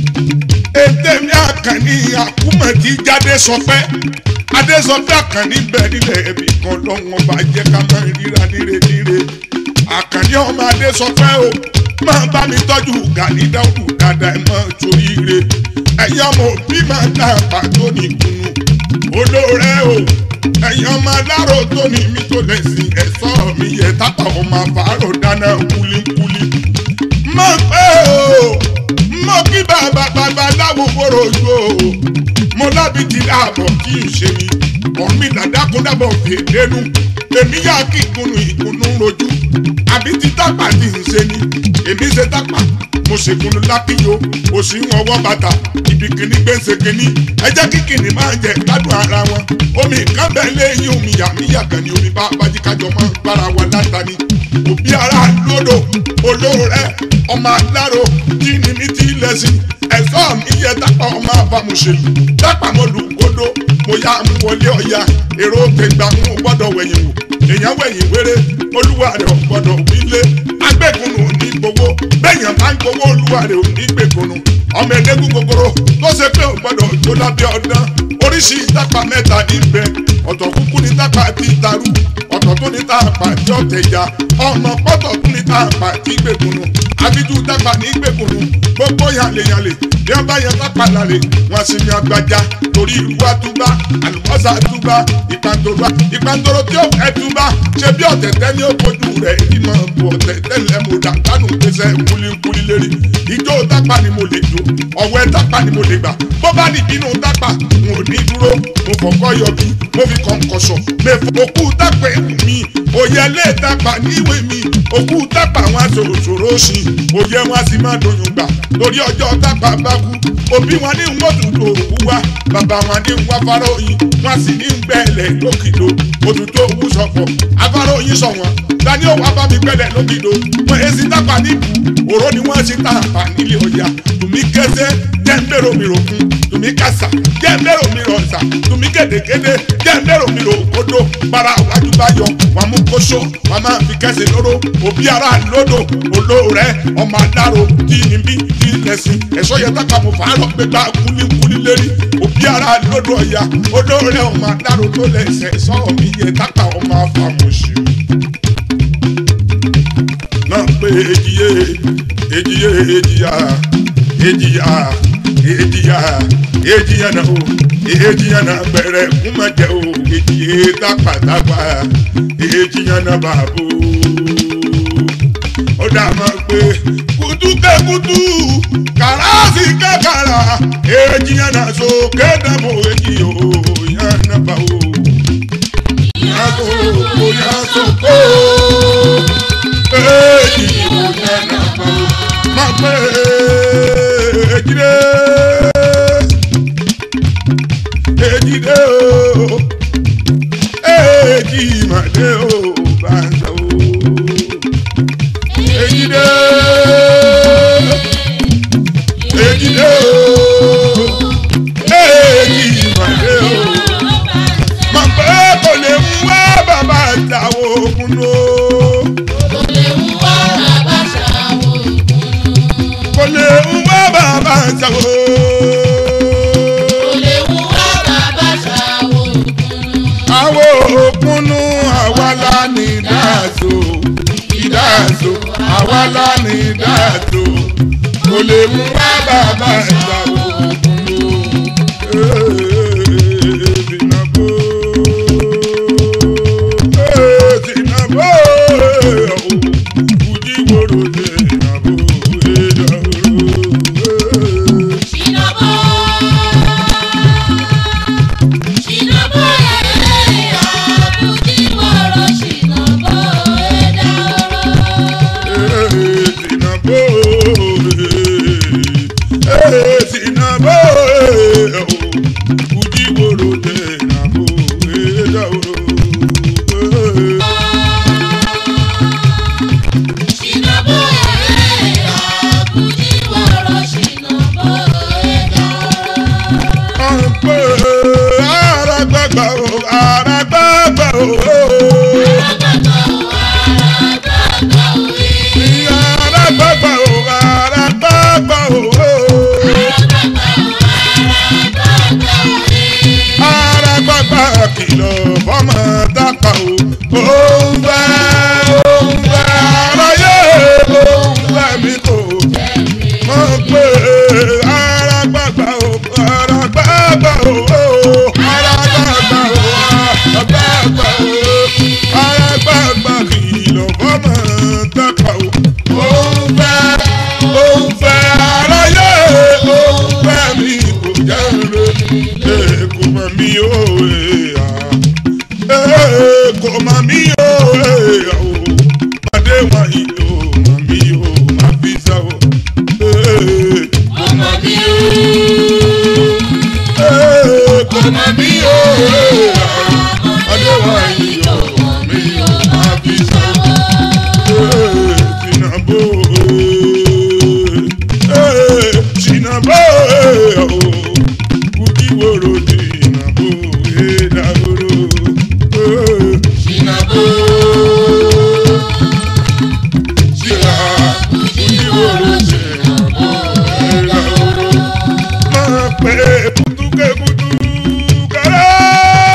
ètèmí àkànní àkúmọ̀tì jáde sọpẹ́ adésọpẹ́ àkànní bẹ́ẹ̀ nílẹ̀ ẹ̀bí kan lọ́wọ́n bá jẹ́ ká máa ríra níre níre àkànní ọmọ adésọpẹ́ o máa bá mi tọ́jú gani dáúdù dáadáa ẹ̀ máa torí ire ẹ̀yin ọmọ òbí máa dá pàtó nìkùnú olóore o ẹ̀yin ọmọ aláró tó ní mi tó lè sìn ẹ̀sọ́ mi yẹ tápà ọmọ àfàárò dáná kúlíkúlí mọ̀ pé o mọ̀ kí bàbá bàbá láwo wóró ojú o mo lábìtì láàbọ̀ kí n ṣe mi ọ̀mí dàdákúndàbọ̀ fèdénú èmi yá kí ìkùnú ìkùnú rojú àbí ti tápà tí ń ṣe ni èmi ṣe tápà mo ṣèkùnú lákìyó òsì ń ọwọ́ bàtà ibi kìíní gbèsè kìíní ẹ jẹ́ kí kìíní máa jẹ gbádùn ara wọn omi nǹkan bẹ́ẹ̀ lẹ́yìn omi yàmíyà kan ni omi bá bájíkájọ máa ń gbára wa látàní òbí ara lódò olóore ọmọ aláró tí ni mi ti lẹ́sìn ẹ̀sọ́ mi yẹ tápà ọmọ àbámuṣèlú tápà mo lù kódó mo yá mú wọlé ọ̀ya èrò tẹ̀gbà ń gbọ́dọ̀ wẹ̀yìn wò èèyàn wẹ̀yìn wéré olúwa rẹ̀ ò gbọ́dọ̀ wílé agbẹ́kùnù ò ní gbowó bẹ́ẹ̀yàn bá ń gbowó olúwa rẹ̀ ò ní gbẹ̀kùnù ọmọ ẹlẹ́gùn gogoro tó ṣe pé ò gbọ́dọ̀ tó lábẹ́ ọdán oríṣi tápà mẹ́ta ní bẹ ọ̀tọ̀ kúkú ní tápà tí tarú ọ̀tọ̀ tó ní tápà tí ọ̀tẹ̀já ọmọ pọ́tọ̀ tó ní tápà tí gbẹ̀kùnù abiju tápà ní gbẹ̀kùnù gbogbo yàlẹ̀yàlẹ̀ bí wọ́n bá yan tápà lálẹ́ wọn sì ní agbájá torí ìlú àtúbá àlùbọ́sà àtúbá ìpàntòrò ìpàntòrò tí ó fẹ́ túbá ṣe bí ọ̀tẹ̀tẹ̀ ní ó kojú rẹ̀ ìmọ̀ bù ọ̀tẹ̀tẹ̀ lẹ́mu dàgbànú pèsè kúlíkúlí lérí ìjó tápà ni mo lè jó ọ̀wẹ́ tápà ni mo lè gbà bó bá ní ìbínú tápà n ò ní dúró dúró mo fọkọ́ yọbi mo fi kọ̀ǹkọ̀ṣọ̀ mẹ́fọ́ òkú tápẹ́ mi òye lè tápà níwèé mi òkú tápà wọn ṣòroṣòro ṣì òye wọn sì máa dòyún gbà torí ọjọ́ tápà bá kú òbí wọn ní wọ́n tún tó òkú wá bàbá wọn ní wọ́n afáròyìn wọn sì ní gbẹ̀lẹ̀ lókìdó òtútù òkú sọ̀pọ̀ afáròyìn sọ̀ wọn dání òwò abámi gbẹ̀lẹ̀ lókìdó wọn èsì tápà níbù òró ni wọ́n ṣe tàpá nílé ọjà tùmí kẹsẹ́ jẹ́ ń bẹ̀rù mi rò fún tùmí kàṣà jẹ́ ń bẹ̀rù mi rò ọ̀sà tùmí gèdègèdè jẹ́ ń bẹ̀rù mi rò òkodò para wájú bá yọ wọn mú kóṣó wọn máa fi kẹsẹ̀ lóró òbí ara lódò olóòrẹ́ ọmọ adáró tí ní bí tí lẹ́sìn ẹ̀ṣọ́ yẹn tápà mo fà á lọ gbégbá kúlíkúlí lérí òbí ara lódò ọ̀yà olóòrẹ́ ọmọ adáró tó lẹ́sẹ̀ ẹ̀ṣọ́ mi yẹ tápà ọmọ afàmùsù náà pé èjìyé èjìyé èjìyà èjìyà èjìyà èjìyà náà o èjìyà náà bẹ̀rẹ̀ kúmọ̀jẹ̀ o èjìyé tápàtápà èjìyà náà bàbò. ó dà mọ́ pé kutukẹ́kutu kàràsì kàkàrà èjìyà náà so kédàmó èjì o yàn náà bá o. yàtò kò yàtò kó èjì o yàn náà bá o. má pé èjìdé èjìdé o èjì màdé o bá ń sọ o èjìdé èjìdé o èjì màdé o má pé kò lè mú wá bàbá àtàwọn òkun lò Kò lè mú wá bàbá ṣàwò ìkùnnú. kò lè mú wá bàbá àtàwọn. Kò lè mú wá bàbá ṣàwò ìkùnnú. àwọn òkúnnú àwa la ní dáàtò ìdáàtò àwa la ní dáàtò kò lè mú wá bàbá ìgbà òkúnnú. Tìǹbù Tìǹbù Ojúwòrò Tìǹbù Ìdàrú. Ṣìnàbọ̀. Ṣìnàbọ̀ ẹ̀ẹ́ àbújíwọ̀rọ̀ ṣìnàbọ̀ ẹ̀dá ọ̀rọ̀. Ṣìnàbọ̀ ẹ̀ẹ́ àbújíwọ̀rọ̀ ṣìnàbọ̀ ẹ̀dá ọ̀rọ̀. kìlọ̀ fọ́mọ dápà o. Òun fẹ́ òun fẹ́ aráyé òun fẹ́ mi kò mọ̀ pé ara gbàgbà o ara gbàgbà o ara gbàgbà o ara gbàgbà o ara gbàgbà kìlọ̀ fọ́mọ dápà o. Òun fẹ́ òun fẹ́ aráyé òun fẹ́ mi kò jẹ́ rere kò mọ̀ mí o kò mọ̀ mí o pàdé wọn ìlú mọ̀ mí o má fi sá o. Ọmọ mi ò. kò mọ̀ mí o pàdé wọn ìlú mọ̀ mí o má fi sá o. Tìǹbù Tìǹbù kùdíwòrò Tìǹbù ìdàgbòrò. Ṣìnàbọ̀. Ṣìlá kùdíwòrò Tìǹbù ìdàgbòrò. Máa pẹ́ kutuke kutu kárá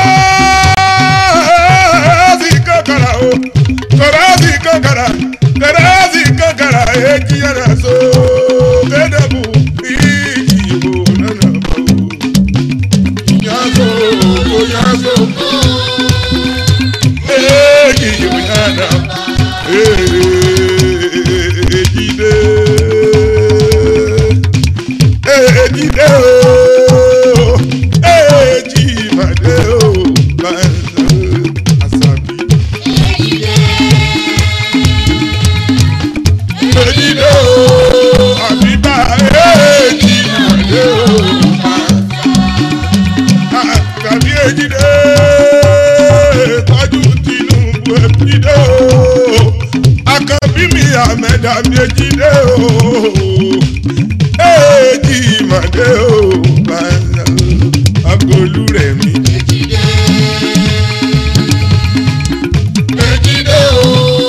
àṣàbí èjìdé tọ́jú tinubu èjìdé o àkànbí mi àmẹ́dá mi èjìdé o èjì ìmọ̀dé o bàtà agolú rẹ̀ mi. Èjìdé. Èjìdé o.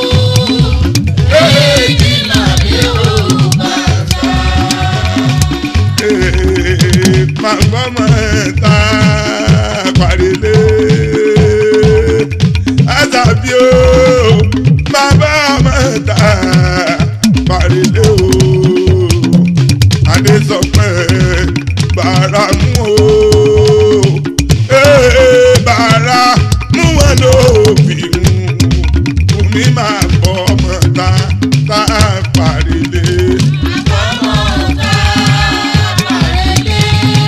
Èjì màdé o bàtà. màgbọ́n mọ̀ ta pàdélé àtàbí o bàbá mọ̀ ta pàdélé o adé sọ pé bàrà mú o ee, bàrà mú wọn ló fi mú mi máa bọ́ ọmọ ta ta pàdélé. Àbọ̀mọ̀ta pàrẹ́lẹ́.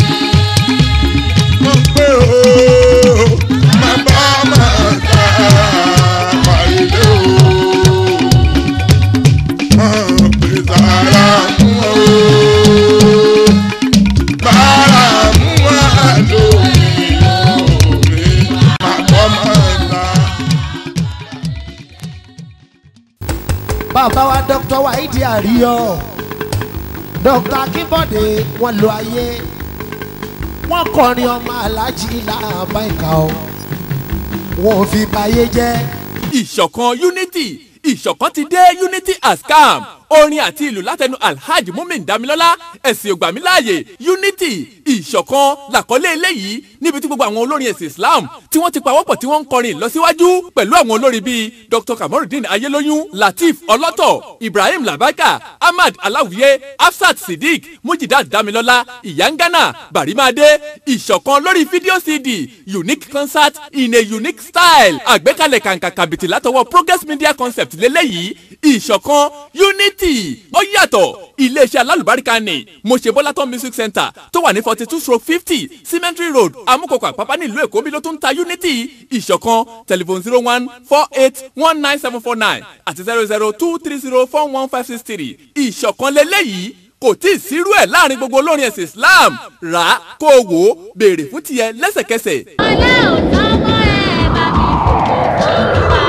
mo pé o máa bá máa ta pàdé o máa pè sára mú o bára mú wa lórí omi máa bọ́ máa ta. bàbá wa dr waidi àríyọ dr akínbọ̀dé wọn lo ayé wọn kọrin ọmọ alájí làbá ìka o wọn ò fi báyé jẹ́. ìṣọ̀kan unity ìṣọ̀kan ti dé unity has come orin àti ìlú látẹnu alhaji mumin damilọ́lá ẹ̀sìn ògbàmíláàyè unity ìṣọ̀kan làkọ́lé eléyìí níbi tí gbogbo àwọn olórin ẹ̀sìn islam tí wọ́n ti pawọ́pọ̀ tí wọ́n ń kọrin ìlọsíwájú pẹ̀lú àwọn olórin bíi dr kamorudin ayélóyún lateef ọlọ́tọ̀ ibrahim labaka ahmad aláwìyé hafsat siddiq mujidat damilọ́lá ìyángánà barimade ìṣọ̀kan lórí fídíò cd unique concert in a unique style àgbékalẹ̀ kàǹkà kàbìtì látọwọ́ progress media concept lélẹ́yìí ìṣọ̀kan unity ó yàtọ̀ iléeṣẹ́ alálùbáríkà ni mo ṣe bọ́látọ́ music center tó wà ní forty two stroke fifty cemetery road amúkọ̀kọ̀ àpápá nílùú èkó bí ló tún ń ta unity ìṣọ̀kan telephone zero one four eight one nine seven four nine àti zero zero two three zero four one five six three ìṣọ̀kan lélẹ́yìí kò tí ì sírú ẹ̀ láàrin gbogbo olórin ẹ̀sìn islam rà á kó o wò ó béèrè fún tiẹ̀ lẹ́sẹ̀kẹsẹ̀. ọlá ò tán mọ́ ẹ bá mi fòkò fọ́lùwà.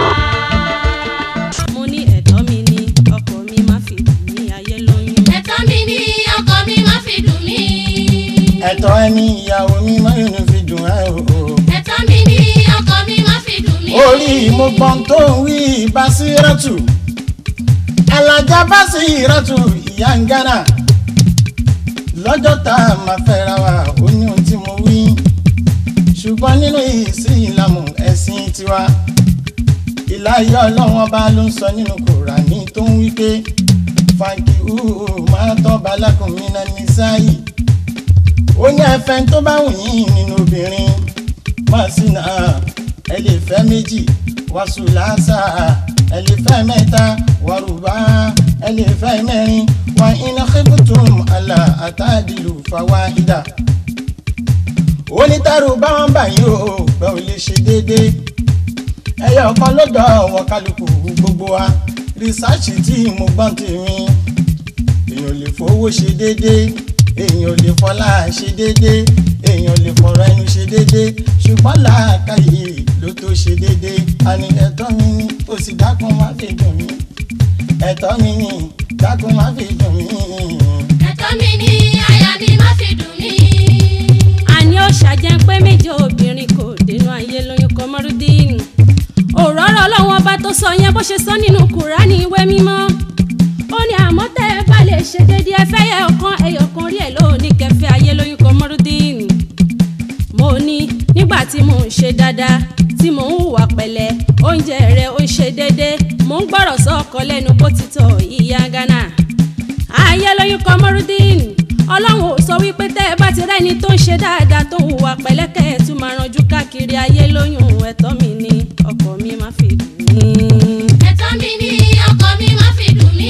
mo ní ẹ̀tọ́ mi ní ọkọ mi má fi dùn ní ayé lóyún. Ẹ̀tọ́ mi ní ọkọ mi má fi dùn mí. ẹ̀tọ́ ẹni ìyàwó mi máa ń fi dùn ẹ́ o. Ẹ̀tọ́ mi ní ọkọ mi má fi dùn mí. orí mo gbọ́n tó ń wí Basírátù alájà Basírátù ìyá ń gánà lọ́jọ́ tá a máa fẹ́ra wa ó ní ohun tí mo wí ṣùgbọ́n nínú ìsìlámù ẹ̀sìn tiwa ìláyé ọlọ́run ọba ló ń sọ nínú kùránì tó ń wí pé fàǹkì hùhù máa tọ́ balákùnrin náà ní sáyì ó ní ẹfẹ́ tó bá wù yín nínú obìnrin máa sì náà ẹ lè fẹ́ méjì wàásù làásà ẹ lè fẹ́ mẹ́ta wàrúbá ẹ lè fẹ́ mẹ́rin wà iná kíkùtùm àlà àtàdìlù fàwa ìdá. onítàrú báwọn báyìí ó pẹ́ ò lè ṣe déédéé ẹyọ kan lọ́dọ̀ ọ̀wọ́ kálukú gbogbo wa rìsáàcì tí mo gbọ́n tèmi èèyàn lè fowó ṣe déédéé èèyàn lè fọlá ṣe déédéé èèyàn lè fọ̀rọ̀ ẹnu ṣe déédéé ṣùgbọ́n làákàyè ló tó ṣe déédéé àní ẹ̀tọ́ mi ni ó sì dákun má fi dùn mí ẹ̀tọ́ mi ni dákun má fi dùn mí. Ẹ̀tọ́ mi ní aya mi má fi dùn mí. àní ó ṣàjẹ́ pé méje obìnrin kò dénú ayé lóyún kọmọrúdínì òróró ọlọ́wọ́n ọba tó sọ yẹn bó ṣe sọ nínú kùránì ìwé mímọ́ ó ní àmọ́ tẹ́ ẹ bá lè ṣe déédéé ẹ fẹ́ yẹ ọ̀kan ẹyọ̀kan rí ẹ̀ lóòní kẹfẹ́ ayé lóyún kọmọrúdínì mo ní nígbà tí mò ń ṣe dáadáa tí mò ń hùwà pẹ̀lẹ́ oúnjẹ rẹ̀ ó ń ṣe déédéé mò ń gbọ́rọ̀ sọ́ọ̀kọ lẹ́nu bó ti tọ̀ ìyá ghana ayé lóyún kọmọrúdínì ọlọ́run ò sọ wípé tẹ́ ẹ bá ti rẹ́ni tó ń ṣe dáadáa tó ń hùwà pẹ̀lẹ́kẹ́ ẹ̀ tún máa ranjú káàkiri ayé lóyún ẹ̀tọ́ mi ni ọkọ mi má fi dùn mí. Ẹ̀tọ́ mi ní ọkọ mi má fi dùn mí.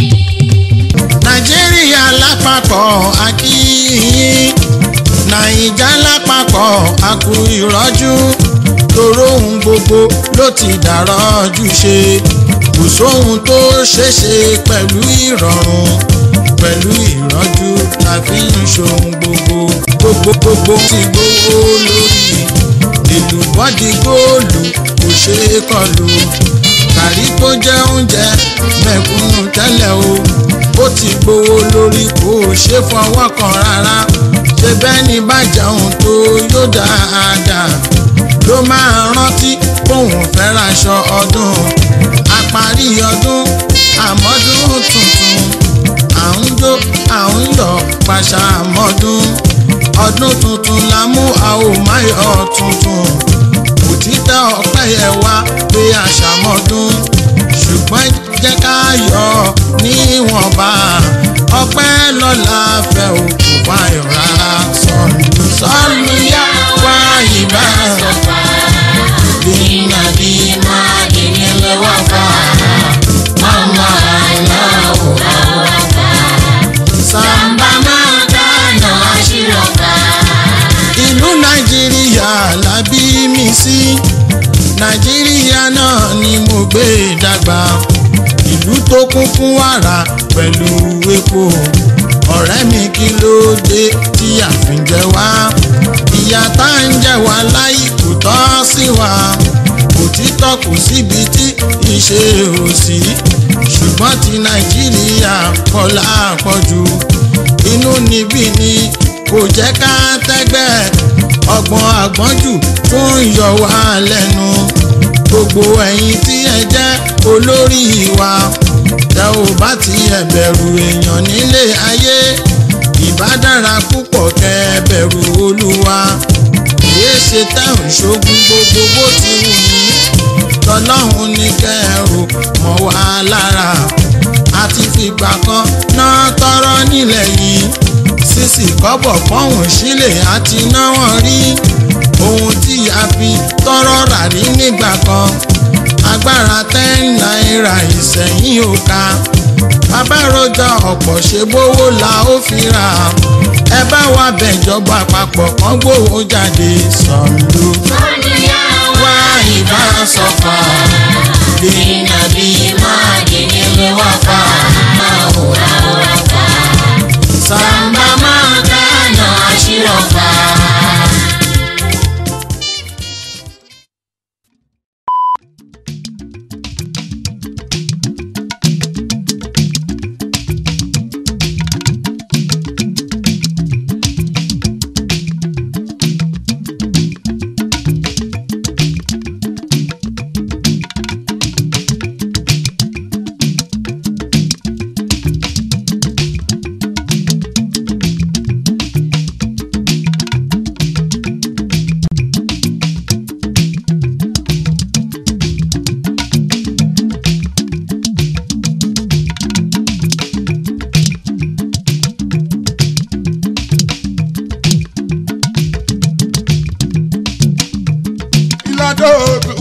nàìjíríà lápapọ̀ akíyín nàìjà lápapọ̀ akú ìrọ́jú tòró ohun gbogbo ló ti dàrọ́jú ṣe kò sóhun tó ṣeéṣe pẹ̀lú ìrọ̀rùn pẹ̀lú ìrọ́jú la fi ń ṣohun gbogbo gbogbo gbogbo ti gbówó lórí èlùbọ́dì góòlù kò ṣeé kọlù kàrí tó jẹ́ oúnjẹ mẹ̀kúnnù tẹ́lẹ̀ o ó ti gbowó lórí kò ṣe fọwọ́ kan rárá ṣe bẹ́ẹ̀ ni bá jẹun tó yóò dáadáa ló máa rántí bóun fẹ́ raṣọ ọdún àparí ọdún àmọ́dún tuntun à ń jó à ń yọ̀ pàṣà àmọ́dún ọdún tuntun la mú a ò má yọ tuntun òtítọ́ ọpẹ́ yẹ wá pé àṣàmọ́dún ṣùgbọ́n jẹ́ ká yọ níwọ̀nba ọpẹ́ lọ́la fẹ́ òkú fáyọ̀ rárá sọ̀lù sọ̀lù yá wá ìbá dínà dínà dínà wá fà mama aláwọ̀ sàmbà máa dáná àṣírọ̀ká. ìlú nàìjíríà la bí mi sí nàìjíríà náà ni mo gbé dàgbà ìlú tó kún fún wàrà pẹ̀lú epo ọ̀rẹ́ mi kí ló dé tí àfin jẹ wá ìyá tá ń jẹ wá láyé kò tọ́ sí wa òtítọ́ kò síbi tí ìṣe ò sí ṣùgbọ́n ti nàìjíríà pọ̀ lápọ̀jù inú níbí ni kò jẹ́ ká tẹ́gbẹ́ ọgbọ́n àgbọ́njù tó ń yọ wá lẹ́nu gbogbo ẹ̀yin tí ẹ jẹ́ olórí wa tẹ ò bá ti ẹ bẹ̀rù èèyàn nílé ayé ìbá dára púpọ̀ kẹ́ ẹ bẹ̀rù olúwa kìí ṣe tẹ̀hún ṣogun gbogbo bó ti wù ní tọlọ́hún ní kẹ́rù mọ́ wá lára àti fìgbà kan náà tọrọ nílẹ̀ yìí sísì kọ́bọ̀ pọ́hùn sílẹ̀ àti náwó rí ohun tí a fi tọrọ rà rí nígbà kan agbára ten náírà ìsẹ̀yìn ò ká abáròjà ọ̀pọ̀ ṣe bówó la ó fi rà ẹ bá wa bẹ̀jọba àpapọ̀ kan gbówó jáde sọ̀lù wá ìbá sọ̀fà dènà bí máa dènà lè wá fà máa wòrà wòrà fà sàmbà máa dáná àṣírọ̀ fà. ìlàdó tó